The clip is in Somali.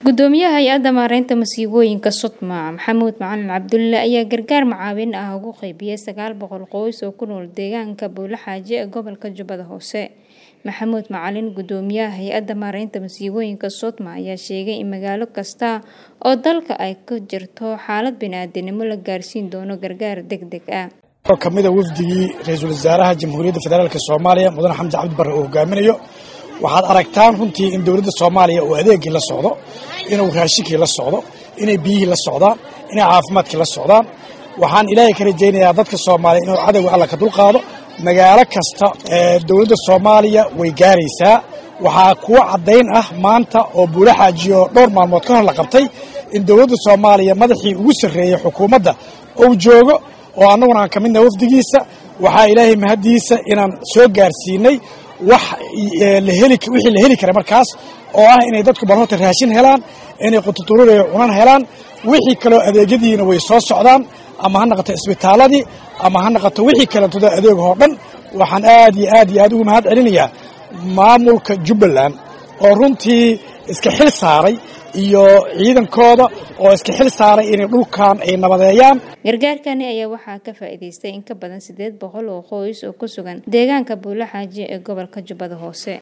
gudoomiyaha hay-adda maareynta masiibooyinka sodma maxamuud macalin cabdulle ayaa gargaar macaawin ah ugu qeybiyey sagaal boqol qoys oo ku nool deegaanka buulaxaaji ee gobolka jubbada hoose maxamuud macalin gudoomiyaha hay-adda maareynta masiibooyinka sodma ayaa sheegay in magaalo kasta oo dalka ay ka jirto xaalad bini-aadanimo la gaarsiin doono gargaar deg deg ah kamida wafdigii ra-iisul wasaaraha jamhuuriyadda federaalk soomaaliya mudane xamdi cabdi barre uu hogaaminayo waxaad aragtaan runtii in dowladda soomaaliya uu adeegii la socdo inuu raashinkii la socdo inay biyihii la socdaan inay caafimaadkii la socdaan waxaan ilaahay ka rajaynayaa dadka soomaaliya inuu cadowga alla ka dulqaado magaalo kasta ee dowladda soomaaliya way gaaraysaa waxaa kuwo caddayn ah maanta oo buulaxaajiyo dhowr maalmood ka hor la qabtay in dowladda soomaaliya madaxii ugu sarreeyey xukuumadda uu joogo oo annaguna aan ka midnaha wafdigiisa waxaa ilaahay mahaddiisa inaan soo gaarsiinay wax wixii la heli kara markaas oo ah inay dadku bal horta raashin helaan inay qututurureyo cunan helaan wixii kaloo adeegyadiina way soo socdaan ama ha naqato isbitaaladii ama ha naqato wixii kaleetoda adeegahoo dhan waxaan aad iyo aad iyo aad ugu mahad celinayaa maamulka jubbaland oo runtii iska xil saaray iyo ciidankooda oo iska xil saaray inay dhulkan ay nabadeeyaan gargaarkani ayaa waxaa ka faa'iidaystay in ka badan siddeed boqol oo qoys oo ku sugan deegaanka buulaxaaji ee gobolka jubbada hoose